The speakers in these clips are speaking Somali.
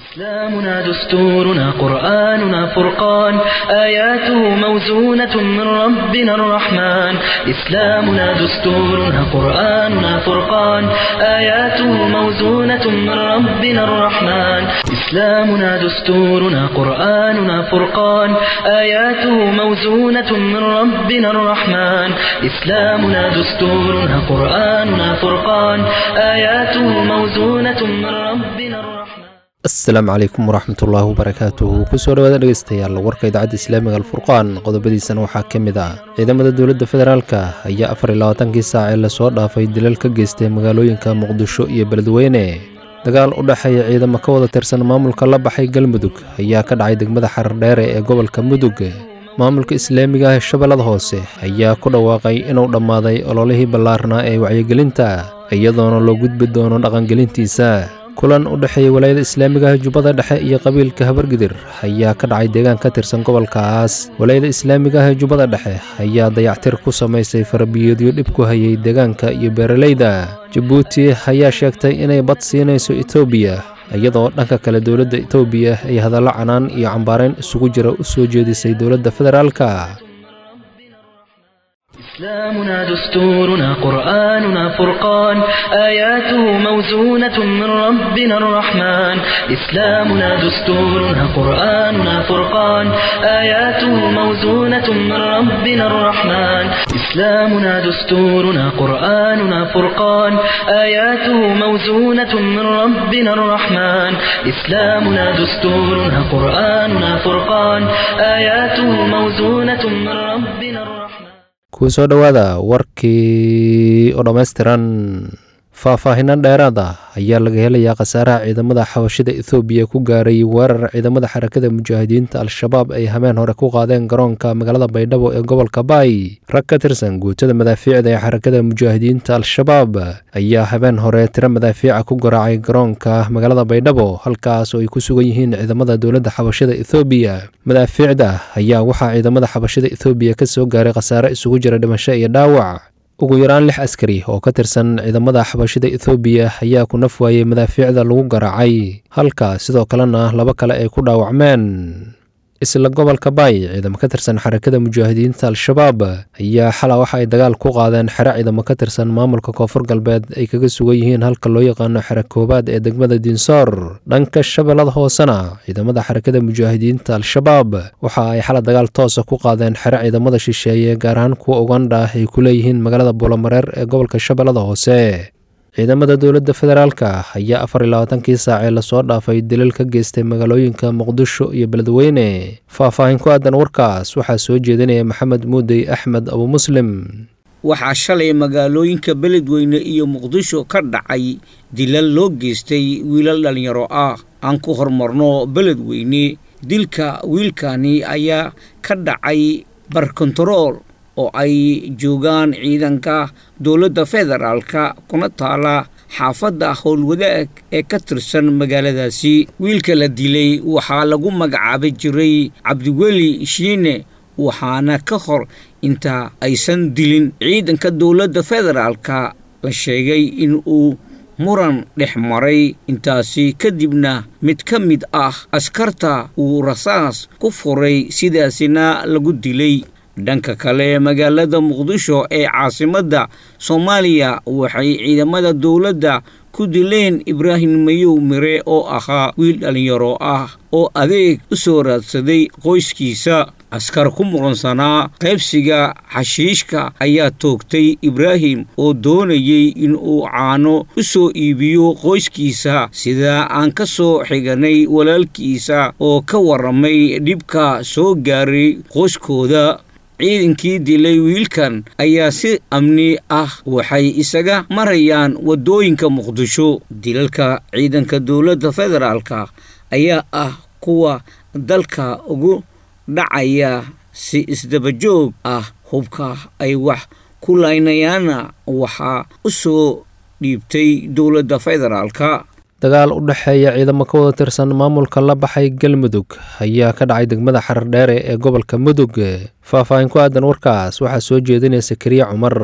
إسلامنا دستورنا قرآننا فرقان آياته موزونة من ربنا الرحمن إسلامنا دستورنا قرآننا فرقان آياته موزونة من ربنا الرحمن إسلامنا دستورنا قرآننا فرقان آياته موزونة من ربنا الرحمن إسلامنا دستورنا قرآننا فرقان آياته موزونة من ربنا الرحمن asalaamu calaykum waraxmatullaahi wabarakaatuhu kusoo dhawaada dhegeystayaal warka idaacadda islaamiga alfurqaan qodobadiisana waxaa ka mid ah ciidamada dowladda federaalka ayaa afar iyo labaatankii saac ee lasoo dhaafay dilal ka geystay magaalooyinka muqdisho iyo beledweyne dagaal u dhexeeya ciidamo ka wada tirsan maamulka la baxay galmudug ayaa ka dhacay degmada xardheere ee gobolka mudug maamulka islaamiga ah shabeellada hoose ayaa ku dhawaaqay inuu dhammaaday ololihii ballaarnaa ee wacyigelinta iyadoona loo gudbi doono dhaqangelintiisa kulan u dhexeeya walaayada islaamiga ah jubbada dhexe iyo qabiilka habargidir ayaa ka dhacay deegaan ka tirsan gobolkaas walaayada islaamiga ah ee jubbada dhexe ayaa dayactir ku samaysay farabiyeedyo dhib ku hayay deegaanka iyo beeralayda jabuuti ayaa sheegtay inay bad siinayso etoobiya iyadoo dhanka kale dowladda etoobiya ay hadallo canaan iyo cambaarayn isugu jira u soo jeedisay dowladda federaalka إسلامنا دستورنا قرآننا فرقان آياته موزونة من ربنا الرحمن إسلامنا دستورنا قرآننا فرقان آياته موزونة من ربنا الرحمن إسلامنا دستورنا قرآننا فرقان آياته موزونة من ربنا الرحمن إسلامنا دستورنا قرآننا فرقان آياته موزونة من ربنا الرحمن kusoo dhowaada warkii oo dhammaystiran faahfaahinno dheeraad ah ayaa laga helayaa khasaaraha ciidamada xabashida ethoobiya ku gaaray weerar ciidamada xarakada mujaahidiinta al-shabaab ay hameen hore ku qaadeen garoonka magaalada baydhabo ee gobolka baay rag ka tirsan guutada madaafiicda ee xarakada mujaahidiinta al-shabaab ayaa habeen hore tiro madaafiica ku garaacay garoonka magaalada baydhabo halkaas oo ay ku sugan yihiin ciidamada dowladda xabashida ethoobiya madaafiicda ayaa waxaa ciidamada xabashida ethoobiya ka soo gaaray khasaare isugu jira dhimasho iyo dhaawac ugu yaraan lix askari oo ka tirsan ciidamada xabashida ethoobiya ayaa ku naf waayey madaafiicda lagu garaacay halka sidoo kalena laba kale ay ku dhaawacmeen isla gobolka baay ciidamo ka tirsan xarakada mujaahidiinta al-shabaab ayaa xala waxa ay dagaal ku qaadeen xero ciidamo ka tirsan maamulka koonfur galbeed ay kaga sugan yihiin halka loo yaqaano xero koowaad ee degmada diinsoor dhanka shabeellada hoosena ciidamada xarakada mujaahidiinta al-shabaab waxa ay xala dagaal toosa ku qaadeen xero ciidamada shisheeye gaar ahaan kuwa ugandha ay ku leeyihiin magaalada buulamareer ee gobolka shabeellada hoose ciidamada dowladda federaalka ayaa afar iyo labaatankii saacee lasoo dhaafay dilal ka geystay magaalooyinka muqdisho iyo beledweyne faahfaahin ku aadan warkaas waxaa soo jeedinaya maxamed muudey axmed abu muslim waxaa shalay magaalooyinka beledweyne iyo muqdisho ka dhacay dilal loo geystay wiilal dhallinyaro ah aan ku horumarno beledweyne dilka wiilkani ayaa ka dhacay barkontarool oo ay joogaan ciidanka dowladda federaalka kuna taala xaafadda howlwadaag ee ka tirsan magaaladaasi wiilka la dilay waxaa lagu magacaabi jiray cabdiweli shiine waxaana ka hor inta aysan dilin ciidanka dowladda federaalka la sheegay in uu muran dhex maray intaasi kadibna mid ka mid ah askarta uu rasaas ku furay sidaasina lagu dilay dhanka kale magaalada muqdisho ee caasimadda soomaaliya waxay ciidamada dowladda ku dileen ibraahim mayow mire oo ahaa wiil dhallinyaro ah oo adeeg u soo raadsaday qoyskiisa askar ku muqansanaa qaybsiga xashiishka ayaa toogtay ibraahim oo doonayay inuu caano u soo iibiyo qoyskiisa sidaa aan ka soo xiganay walaalkiisa oo ka warramay dhibka soo gaaray qoyskooda ciidankii dilay wiilkan ayaa si amni ah waxay isaga marayaan waddooyinka muqdisho dilalka ciidanka dowladda federaalka ayaa ah kuwa dalka ugu dhacaya si isdabajoog ah hubka ay wax ku laynayaanna waxaa u soo dhiibtay dowladda federaalka dagaal u dhexeeya ciidamo ka wada tirsan maamulka la baxay galmudug ayaa ka dhacay degmada xardheere ee gobolka mudug faahfaahin ku aadan warkaas waxaa soo jeedinaya sakariya cumar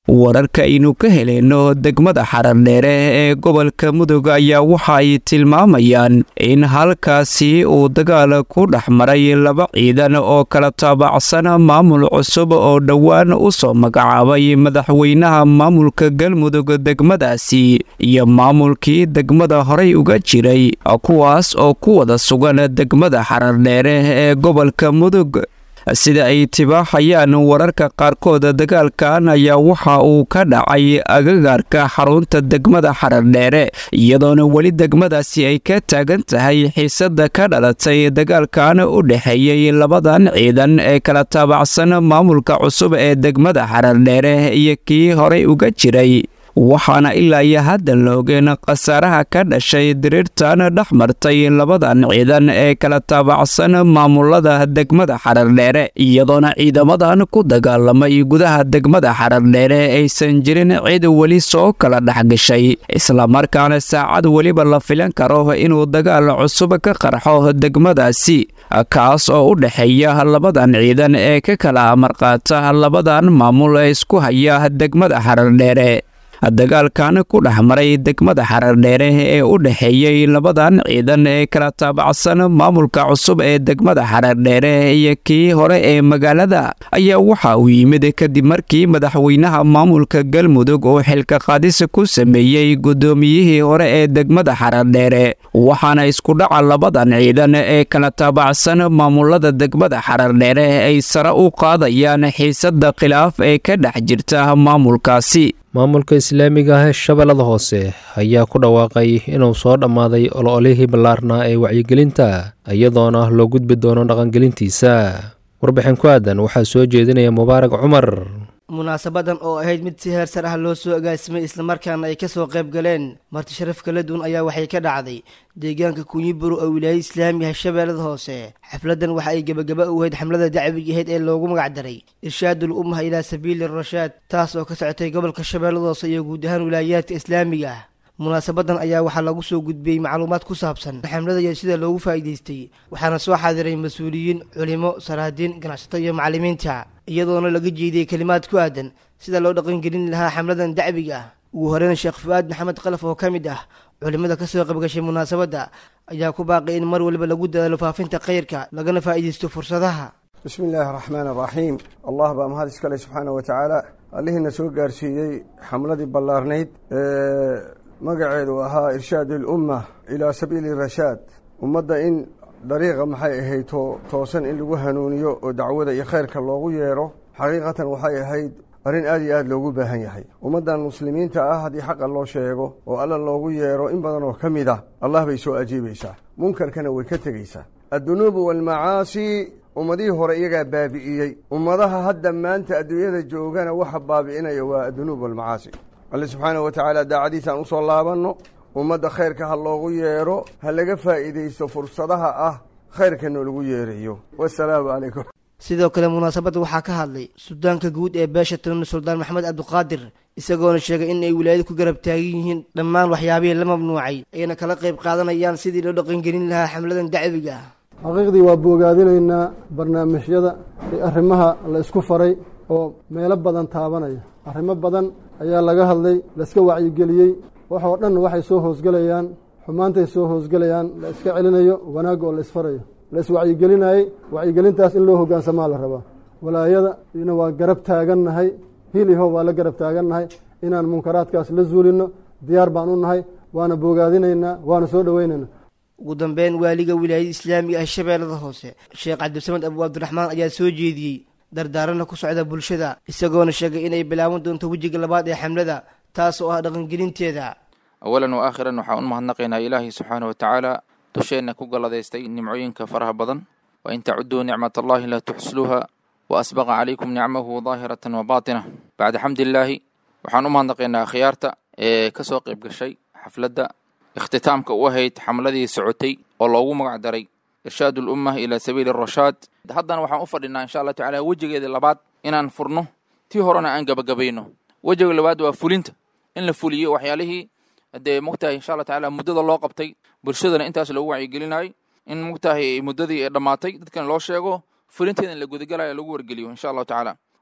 wararka aynu ka heleyno degmada xarardheere ee gobolka mudug ayaa waxa ay tilmaamayaan in halkaasi uu dagaal ku dhex maray laba ciidan oo kala taabacsan maamul cusub oo dhowaan u soo magacaabay madaxweynaha maamulka galmudug degmadaasi iyo maamulkii degmada horey uga jiray kuwaas oo ku wada sugan degmada xarardheere ee gobolka mudug sida ay tibaaxayaan wararka qaarkood dagaalkan ayaa waxa uu ka dhacay agagaarka xarunta degmada xarardheere iyadoona weli degmadaasi ay ka taagan tahay xiisada ka dhalatay dagaalkan u dhexeeyey labadan ciidan ee kala taabacsan maamulka cusub ee degmada xarardheere iyo kii horey uga jiray waxaana ilaa iyo haddan la ogeen khasaaraha ka dhashay diriirtan dhex martay labadan ciidan ee kala taabacsan maamulada degmada xarardheere iyadoona ciidamadan ku dagaalamay gudaha degmada xarardheere aysan jirin cid weli soo kala dhexgashay islamarkaana saacad weliba la filan karo inuu dagaal cusub ka qarxo degmadaasi kaas oo u dhexeeya labadan ciidan ee ka kala amarqaata labadan maamul ee isku haya degmada xarardheere dagaalkan ku dhex maray degmada xarardheere ee u dhexeeyey labadan ciidan ee kala taabacsan maamulka cusub ee degmada xarardheere iyo kii hore ee magaalada ayaa waxa uu yimid kadib markii madaxweynaha maamulka galmudug uu xilka qaadis ku sameeyey guddoomiyihii hore ee degmada xarardheere waxaana isku dhaca labadan ciidan ee kala taabacsan maamulada degmada xarardheere ay sare u qaadayaan xiisada khilaaf ee ka dhex jirta maamulkaasi maamulka islaamiga ah ee shabeellada hoose ayaa ku dhawaaqay inuu soo dhammaaday ololihii ballaarnaa ee wacyigelinta iyadoona loo gudbi doono dhaqangelintiisa warbixin ku aadan waxaa soo jeedinaya mubaarak cumar munaasabadan oo ahayd mid si heer sar ah loo soo agaasimay islamarkaana ay kasoo qayb galeen marti sharaf kala duwan ayaa waxay ka dhacday deegaanka kunyiburo oo wilaayada islaamiga shabeellada hoose xafladan waxa ay gebagaba u ahayd xamlada dacwiga ahayd ee loogu magacdaray irshaadul ummaha ilaa sabiili rashaad taas oo ka socotay gobolka shabeellada hoose iyo guud ahaan wilaayaadka islaamiga ah munaasabadan ayaa waxaa lagu soo gudbiyey macluumaad ku saabsan xamlada iyo sida loogu faa'iidaystay waxaana soo xaadiray mas-uuliyiin culimo saraadiin ganacsato iyo macallimiinta iyadoona laga jeediyey kelimaad ku aadan sida loo dhaqangelin lahaa xamladan dacwiga ah ugu horeyn sheekh fu-aad maxamed kalaf oo ka mid ah culimada kasoo qaybgashay munaasabadda ayaa ku baaqay in mar waliba lagu dadaalo faafinta khayrka lagana faa'iidaysto fursadaha bismi illaahi araxmaan araxiim allah baa mahad iskale subxaana wa tacaala allihiina soo gaarsiiyey xamladii ballaarnayd ee magaceedu ahaa irshaad ilumma ilaa sabiili rashaad ummadda in dariiqa maxay ahayd toosan in lagu hanuuniyo oo dacwada iyo khayrka loogu yeedho xaqiiqatan waxay ahayd arrin aad iyo aad loogu baahan yahay ummaddan muslimiinta ah haddii xaqa loo sheego oo alla loogu yeedho in badan oo ka mid ah allah bay soo ajiibaysaa munkarkana way ka tegaysaa addunuubu waalmacaasi ummadihii hore iyagaa baabi'iyey ummadaha hadda maanta adduunyada joogana waxa baabi'inaya waa addunuub waalmacaasi alle subxaana wa tacaala daacadiisaan usoo laabanno ummadda khayrka ha loogu yeedho ha laga faa'iidaysto fursadaha ah khayrka noolagu yeerayo wasalaamu calaykum sidoo kale munaasabadda waxaa ka hadlay suldaanka guud ee beesha tolona suldaan maxamed cabdiqaadir isagoona sheegay in ay wilaayada ku garab taagan yihiin dhammaan waxyaabihii la mamnuucay ayna kala qayb qaadanayaan sidii loo dhaqangelin lahaa xamladan dacwiga ah xaqiiqdii waa bogaadinaynaa barnaamijyada iyo arrimaha la isku faray oo meelo badan taabanaya arrimo badan ayaa laga hadlay laiska wacyigeliyey waxoo dhan waxay soo hoosgelayaan xumaantay soo hoosgelayaan la iska celinayo wanaagga oo la isfarayo la iswacyigelinayey wacyigelintaas in loo hoggaansamaa la rabaa walaayada ina waa garab taagannahay hiliho waa la garab taagannahay inaan munkaraadkaas la zuulinno diyaar baan u nahay waana bogaadinaynaa waana soo dhoweynaynaa ugu dambeyn waaliga wilaayada islaamiga ah shabeellada hoose sheekh cabdisamed abu cabdiraxmaan ayaa soo jeediyey dardaarana ku socda bulshada isagoona sheegay inay bilaaban doonto wejiga labaad ee xamlada taas oo ah dhaqangelinteeda awalan wa aakhiran waxaan u mahadnaqaynaa ilaahay subxaana wa tacaala dusheenna ku galladaystay nimcooyinka faraha badan wa in tacuduu nicmat allahi laa tuxsluuha wa asbaqa calaykum nicmahu daahiratan wa baatina bacda xamdillaahi waxaan u mahadnaqaynaa akhyaarta ee ka soo qayb gashay xafladda ikhtitaamka u ahayd xamladii socotay oo loogu magac daray irshaad ulumma ilaa sabiili arashaad haddana waxaan u fadhinaa insha allah tacala wejigeedii labaad inaan furno tii horena aan gabagabayno wejiga labaad waa fulinta in la fuliyo waxyaalihii dee mogtahay insha allah tacala muddada loo qabtay bulshadana intaas loogu wacyigelinayay in mogtahay muddadii ay dhammaatay dadkan loo sheego fulinteeda in la gudagalayo lagu wargeliyo insha allahu tacaala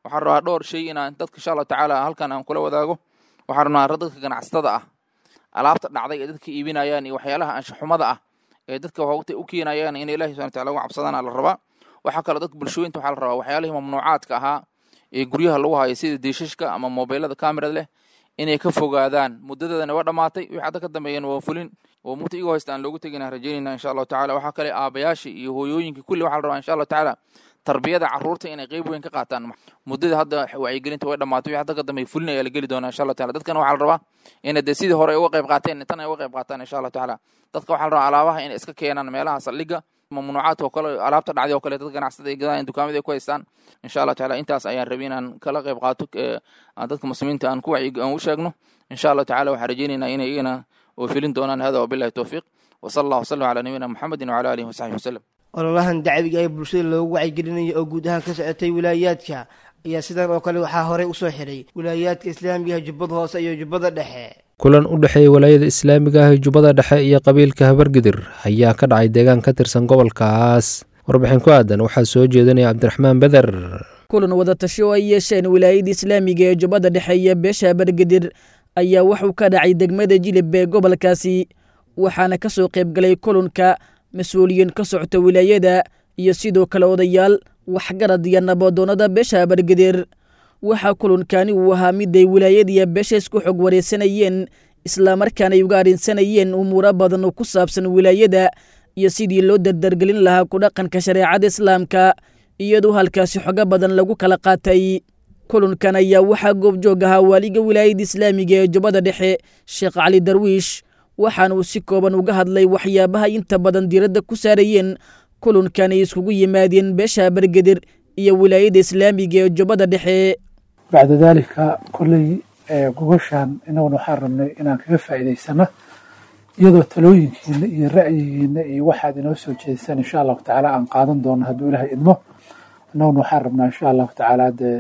waxaan rabaa dhowr shay inaan dadka insha allahu tacaala halkan aan kula wadaago waxaan rabnaa dadka ganacsatada ah alaabta dhacday ee dadka iibinayaan iyo waxyaalaha anshaxumada ah ee dadka waqti u keenayaan in ilahi subhana wataala uga cabsadaan la rabaa waxaa kaloo dadka bulshooyinta waxaa la rabaa waxyaalihii mamnuucaadka ahaa ee guryaha lagu hayo sida diishashka ama mobeelada kamerad leh inay ka fogaadaan muddadeedana waa dhammaatay wixii hadda ka dambeeyana waa fulin oo mugta igoo haysta aan loogu tegina rajaynayna insha allahu tacala waxaa kale aabayaashii iyo hooyooyinkii kulli waxaa la rabaa insha allahu tacaala tarbiyada carruurta inay qayb weyn ka qaataan muddada hadda wacyigelinta way dhammaatay wixii hadda ka dambeeya fulin ayaa la geli doonaa insha allahu taala dadkana waxaa la rabaa inay dee sidii hore ay uga qayb qaateen tan ay uga qayb qaataan insha allahu tacaala dadka waxaa la rabaa alaabaha inay iska keenaan meelaha saldhigga mamnuucaadka oo kale alaabta dhacday oo kale dad ganacsada ay gadaan dukaamada ay ku haystaan insha allah taala intaas ayaan rabay inaan kala qayb qaato aan dadka muslimiinta aan ku wacyi aan u sheegno insha allah tacaala waxaan rajaynaynaa inay iyagana oo filin doonaan hada wabillahi towfiiq wasala allah wasalam calaa nabiyina muxamedin wacala alihi wasaxbihi wasalam ololahan dacwiga ee bulshada loogu wacyigelinayo oo guud ahaan ka socotay wilaayaadka ayaa sidan oo kale waxaa horey usoo xiray wilaayaadka islaamigaha jubbada hoose iyo jubbada dhexe kulan u dhexeeya walaayada islaamiga ah ee jubbada dhexe iyo qabiilka habargidir ayaa ka dhacay deegaan ka tirsan gobolkaas warbixin ku aadan waxaa soo jeedinaya cabdiraxmaan beder kulan wadatasho oo ay yeesheen wilaayada islaamiga ee jubbada dhexe iyo beesha habargidir ayaa wuxuu ka dhacay degmada jilib ee gobolkaasi waxaana ka soo qaybgalay kulanka mas-uuliyiin ka socota wilaayada iyo sidoo kale odayaal waxgarad iyo nabadoonnada beesha habargidir waxaa kulankani uu ahaa mid ay wilaayadiiyo beesha isku xog wareysanayeen islamarkaana ay uga arrinsanayeen umuuro badan oo ku saabsan wilaayada iyo sidii loo dardargelin lahaa ku dhaqanka shareecada islaamka iyadoo halkaasi xogo badan lagu kala qaatay kulankan ayaa waxaa goobjoog ahaa waaliga wilaayada islaamiga ee jubbada dhexe sheekh cali darwiish waxaana uu si kooban uga hadlay waxyaabaha inta badan diiradda ku saarayeen kulankan ay iskugu yimaadeen beesha bargedir iyo wilaayada islaamiga ee jubbada dhexe bacda daalika kolley gogoshaan inaguna waxaan rabnay inaan kaga faa'iidaysano iyadoo talooyinkiina iyo ra'yigiina iyo waxaad inoo soo jeedisaan insha allahu tacaala aan qaadan doono hadduu ilaahay idmo inaguna waxaan rabnaa insha allahu tacaala dee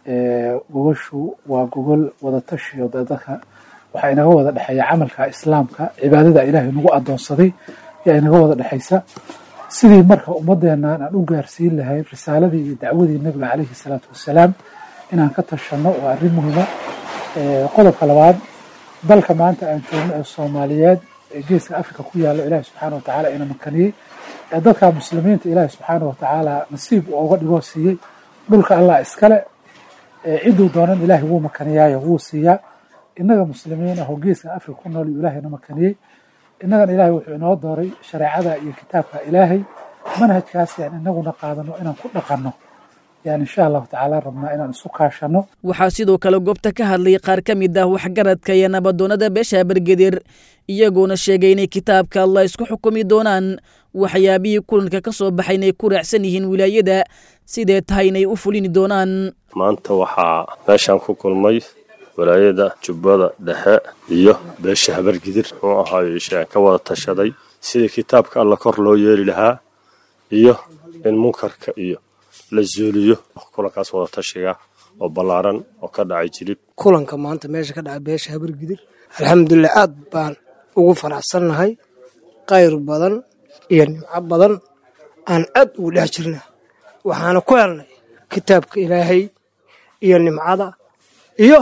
gogoshu waa gogol wadatashi oo dee dadka waxaa inaga wada dhexeeya camalka islaamka cibaadada ilaahay nagu adoonsaday yaa inaga wada dhexaysa sidii marka ummadeennan aan u gaarsiin lahayn risaaladii iyo dacwadii nabiga caleyhi salaatu wassalaam inaan ka tashanno waa arrin muhiima qodobka labaad dalka maanta aan joogno ee soomaaliyeed ee geeska africa ku yaallo ilaahi subxaana wa tacaala ina makaniyey ee dadka muslimiinta ilaahi subxaana wa tacaala nasiib uu uga dhigoo siiyey dhulka allah iskale cidduu doonan ilaahay wuu makaniyaayo wuu siiyaa innaga muslimiin ahoo geeska africa ku nool iyuu ilaahayna makaniyey innagana ilaahay wuxuu inoo dooray shareecada iyo kitaabka ilaahay manhajkaas yaan inaguna qaadano inaan ku dhaqanno yaan insha allahu tacaala rabnaa inaan isu kaashanno waxaa sidoo kale goobta ka hadlay qaar ka mid ah waxgaradka iyo nabadoonnada beesha bargedir iyagoona sheegay inay kitaabka allah isku xukumi doonaan waxyaabihii kulanka ka soo baxay inay ku raacsan yihiin wilaayada sidee tahay inay u fulini doonaan maanta waxaa meeshaan ku kulmay walaayada jubbada dhexe iyo beesha habargidir muxuu ahaayo ishaan ka wada tashaday sidii kitaabka alla kor loo yeeli lahaa iyo in munkarka iyo la zuuliyo kulankaas wada tashiga oo ballaaran oo ka dhacay jilib kulanka maanta meesha ka dhacay beesha habargidir alxamdulilah aad baan ugu faraxsannahay qayr badan iyo nimco badan aan aad ugu dhex jirna waxaana ku helnay kitaabka ilaahay iyo nimcada iyo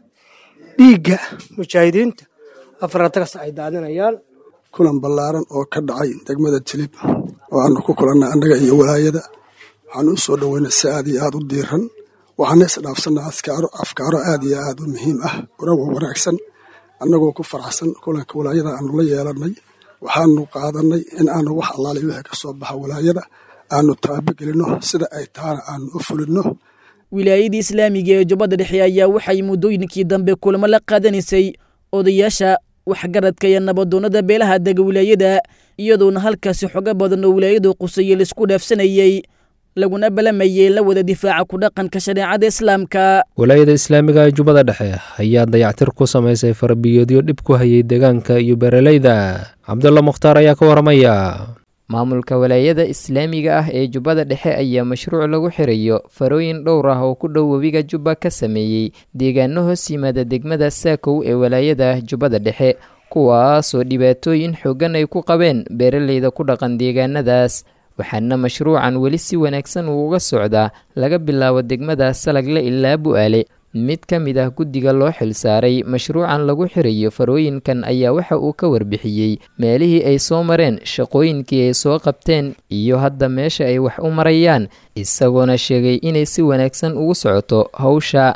dhiigga mujaahidiinta afaratagas ay daadinayaan kulan ballaaran oo ka dhacay degmada jilib oo aanu ku kulannay annaga iyo walaayada waxaanu u soo dhoweynay si aad iyo aad u diiran waxaana isdhaafsannay askaaro afkaaro aad iyo aad u muhiim ah warawa wanaagsan annagoo ku faraxsan kulanka walaayada aanu la yeelannay waxaanu qaadannay in aanu wax allaali wixii ka soo baxa walaayada aanu taabagelinno sida ay tahana aanu u fulinno wilaayadii islaamiga ee jubbada dhexe ayaa waxay muddooyinkii dambe kulamo la qaadanaysay odayaasha waxgaradka iyo nabadoonnada beelaha dega wilaayada iyadoona halkaasi xogo badan oo wilaayadu qusayey laisku dhaafsanayey laguna balamayey la wada difaaca ku dhaqanka shareecada islaamka walaayada islaamiga ee jubbada dhexe ayaa dayactir ku samaysay farabiyoodyo dhib ku hayay deegaanka iyo beeraleyda cabdulla mukhtaar ayaa ka waramaya maamulka walaayada islaamiga ah ee jubbada dhexe ayaa mashruuc lagu xirayo farooyin dhowr ah oo ku dhow webiga jubba ka sameeyey deegaano hoos yimaada degmada saakow ee walaayada jubbada dhexe kuwaasoo dhibaatooyin xoogan ay ku qabeen beeraleyda ku dhaqan deegaanadaas waxaana mashruucan weli si wanaagsan uu uga socdaa laga bilaabo degmada salagle ilaa bu'aale mid ka mid ah guddiga loo xilsaaray mashruucan lagu xirayo farooyinkan ayaa waxa uu ka warbixiyey meelihii ay soo mareen shaqooyinkii ay soo qabteen iyo hadda meesha ay wax u marayaan isagoona sheegay inay si wanaagsan ugu socoto hawsha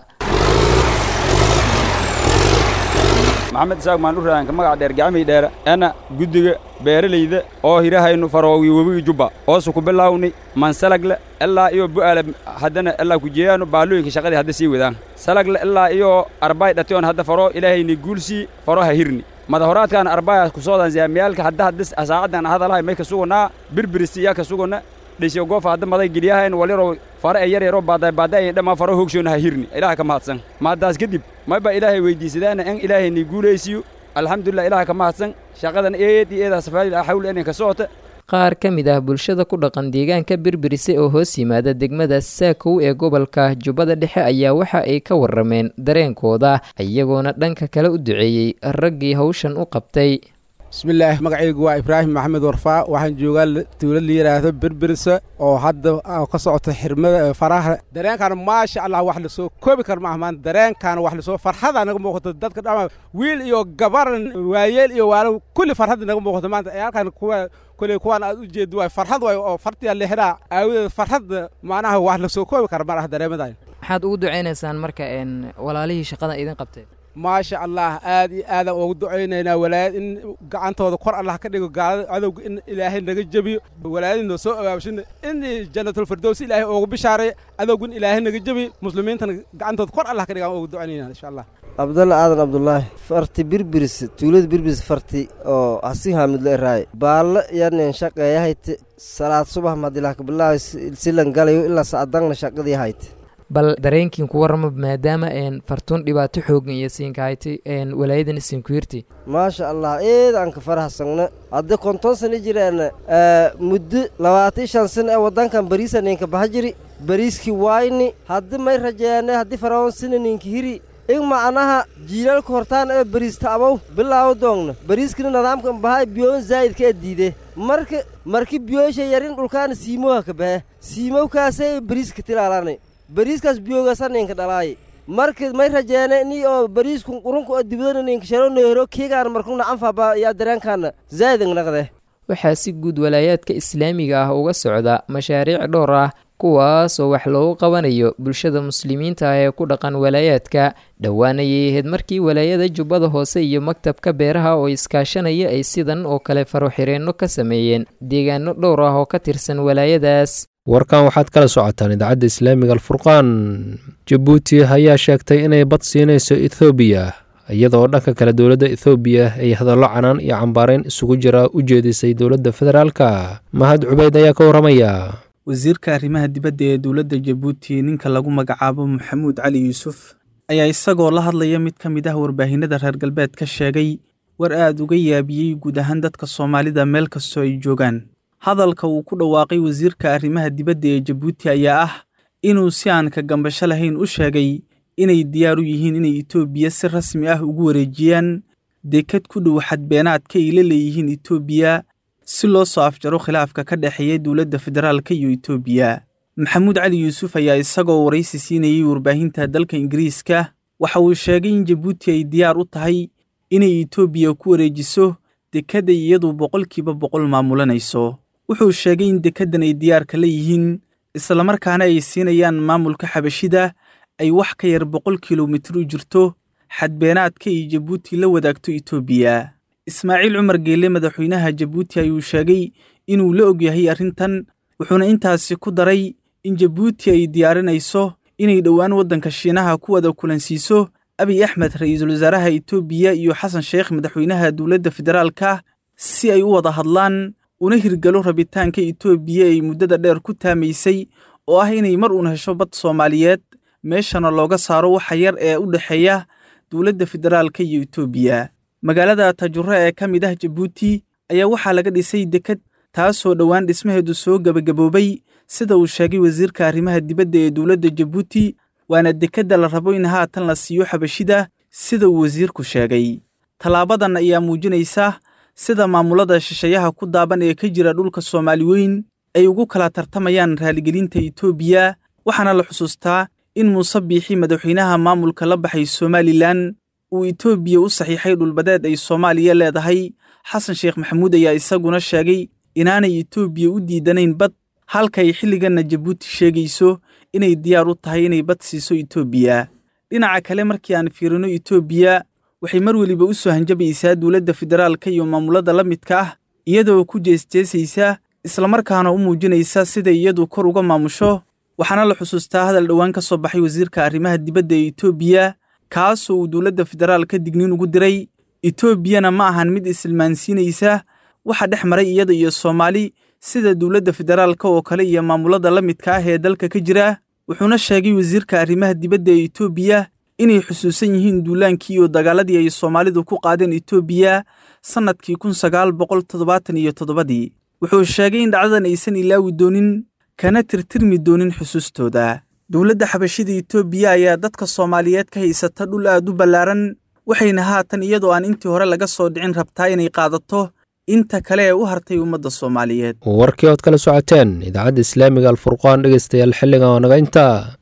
maxamed isaaq maanuraanka magaca dheer gacmii dheere ana guddiga beeralayda oo hirahaynu faroogi webigi jubba oosu ku bilaawni mansalagle ilaa iyo bu'aale haddana ilaa kujeeyaanu baalooyinka shaqadii hadda sii wadaan salagle ilaa iyo arbay dhation hadda faroo ilaahayni guulsii faroo ha hirni madahoraadkaan arbaya kusoodan zaamiyaalka hadda hadda saacadan hadalahay may ka suganaa birbirisi iyaa ka sugana dhisiyo goofa hadda maday geliyahayn walyarow fare e yar yaroo baaday baaday dhammaa faro hoogshoona ha hirni ilaaha ka mahadsan mahaddaas kadib mayba ilaahay weydiisadaana in ilaahayni guulaysiyo alxamdulilah ilaha ka mahadsan shaqadan eed iyo eedaa safaadil xawli inay ka socota qaar ka mid ah bulshada ku dhaqan deegaanka birbirise oo hoos yimaada degmada saakow ee gobolka jubbada dhexe ayaa waxa ay ka warrameen dareenkooda iyagoona dhanka kale u duceeyey raggii hawshan u qabtay bismillaah magacaygu waa ibraahim maxamed warfaa waxaan joogaa dowlad la yidhaahdo berbirisa oo hadda ka socota xirmada faraha dareenkaana maasha allah wax lasoo koobi kar maaha maanta dareenkaana wax lasoo farxada naga muuqato dadka dhama wiil iyo gabar waayeel iyo waalo kulli farxadda naga muuqato maanta halkan kuwa kulli kuwaan aad u jeedo waay farxad waay oo fartiya lixdaa aawadeed farxadda macnaha wax lasoo koobi kara malaha dareemadan maxaad ugu ducaynaysaan marka walaalihii shaqada idin qabtay maasha allah aad iyo aadaan ugu ducaynaynaa walaayad in gacantooda kor allah ka dhigo gaalada cadowga in ilaahay naga jebiyo walaayadina soo abaabshina in janatulfirdows ilaahay ugu bishaaray cadowga in ilaahay naga jebiyo muslimiintana gacantooda kor allah ka dhigo aan ugu ducaynayna insha allah cabdalla aadan cabdulaahi farti birbiris tuulada birbiris farti oo hasi haamidlo eraaye baallo yanen shaqeeyahayte salaad subax madilah kabilaawi silan galayo ilaa sacdangna shaqadii hayte bal dareenkiin ku warrama maadaama fartuun dhibaato xoogan iyo siinkahayti walaayadan isinkuyirti maasha allah eed aan ka farahsagna hadda konton sana jiraan muddo labaatan shan sana ee waddankan bariisa ninka baxa jiri bariiskii waayni haddi may rajeeyane haddii faraon sina ninka hiri in macnaha jiilaalka hortaan ee bariista abow bilaawo doongna bariiskina nidaamkan bahaa biyoon zaa'idka ee diide marka marki biyoosha yarin dhulkaana siimoha ka bahe siimowkaasee bariiska tilaalanay bariiskaas biyoogaasa ninka dhalaaye marka may rajeene ni oo bariiskun qurunka oo dibadana ninka sharo neero keegaan markuna anfaba yaa dareenkaana zaa'idang naqde waxaa si guud walaayaadka islaamiga ah uga socda mashaariic dhowr ah kuwaas oo wax loogu qabanayo bulshada muslimiinta ah ee ku dhaqan walaayaadka dhowaanayay ahayd markii walaayada jubbada hoose iyo maktabka beeraha oo iskaashanaya ay sidan oo kale faroxireenno ka sameeyeen deegaano dhowr ah oo ka tirsan walaayadaas warkan waxaad kala socotaan idaacadda islaamiga alfurqaan jabuuti ayaa sheegtay inay bad siinayso ethoobiya iyadoo dhanka kale dowladda ethoobiya ay hadallo canaan iyo cambaarayn isugu jira u jeedisay dowladda federaalka mahad cubeyd ayaa ka warramaya wasiirka arrimaha dibadda ee dowladda jabuuti ninka lagu magacaabo maxamuud cali yuusuf ayaa isagoo la hadlaya mid ka mid ah warbaahinada reer galbeed ka sheegay war aad uga yaabiyey guud ahaan dadka soomaalida meel kastoo ay joogaan hadalka uu ku dhawaaqay wasiirka arrimaha dibadda ee jabuuti ayaa ah inuu si aan ka gambasho lahayn u sheegay inay diyaar u yihiin inay etoobiya si rasmi ah ugu wareejiyaan dekad ku dhow xadbeenaadka ay la leeyihiin etoobiya si loo soo afjaro khilaafka ka dhexeeya dowladda federaalka iyo etoobiya maxamuud cali yuusuf ayaa isagoo waraysi siinayey warbaahinta dalka ingiriiska waxa uu sheegay in jabuuti ay diyaar u tahay inay etoobiya ku wareejiso dekadda iyadu boqolkiiba boqol maamulanayso wuxuu sheegay in dekaddan ay diyaarka la yihiin islamarkaana ay siinayaan maamulka xabashida ay wax ka yar boqol kilomitir u jirto xadbeenaadka ay jabuuti la wadaagto etoobiya ismaaciil cumar geelle madaxweynaha jabuuti ayuu sheegay inuu la ogyahay arrintan wuxuuna intaasi ku daray in jabuuti ay diyaarinayso inay dhowaan waddanka shiinaha ku wada kulansiiso abiy axmed ra'iisul wasaaraha etoobiya iyo xasan sheekh madaxweynaha dowladda federaalka si ay u wada hadlaan una hirgalo rabitaanka etoobiya ay muddada dheer ku taamaysay oo ah inay mar uun hesho bad soomaaliyeed meeshana looga saaro waxa yar ee u dhexeeya dowladda federaalka iyo etoobiya magaalada tajuro ee ka mid ah jabuuti ayaa waxaa laga dhisay dekad taasoo dhowaan dhismaheedu soo gebagaboobay sida uu sheegay wasiirka arrimaha dibadda ee dowladda jabuuti waana dekedda la rabo in haatan la siiyo xabashida sida uu wasiirku sheegay tallaabadan ayaa muujinaysa sida maamulada shisheeyaha ku daaban ee ka jira dhulka soomaali weyn ay ugu kala tartamayaan raaligelinta etoobiya waxaana la xusuustaa in muuse biixi madaxweynaha maamulka la baxay somalilan uu etoobiya u saxiixay dhulbadeed ay soomaaliya leedahay xasan sheekh maxamuud ayaa isaguna sheegay inaanay etoobiya u diidanayn bad halkay xilliganna jabuuti sheegayso inay diyaar u tahay inay bad siiso etoobiya dhinaca kale markii aan fiirino etoobiya waxay mar weliba u soo hanjabaysaa dowladda federaalka iyo maamulada la midka ah iyadoo ku jeesjeesaysa islamarkaana u muujinaysa siday iyadu kor uga maamusho waxaana la xusuustaa hadal dhowaan ka soo baxay wasiirka arrimaha dibadda ee etoobiya kaasoo uu dowladda federaalka digniin ugu diray etoobiyana ma ahan mid isilmaansiinaysa waxa dhex maray iyada iyo soomaali sida dowladda federaalka oo kale iyo maamulada la midka ah ee dalka ka jira wuxuuna sheegay wasiirka arrimaha dibadda ee etoobiya inay xusuusan yihiin duulaankii iyo dagaaladii ay soomaalidu ku qaadeen etoobiya sannadkii kun sagaal boqol toddobaatan iyo toddobadii wuxuu sheegay in dhacdadan aysan ilaawi doonin kana tirtirmi doonin xusuustooda dowladda xabashida etoobiya ayaa dadka soomaaliyeed ka haysata dhul aad u ballaaran waxayna haatan iyadoo aan intii hore laga soo dhicin rabtaa inay qaadato inta kale ee u hartay ummadda soomaaliyeed warkii ood kala socoteen idaacadda islaamiga alfurqaan dhegaystayaal xilligan oo naga intaa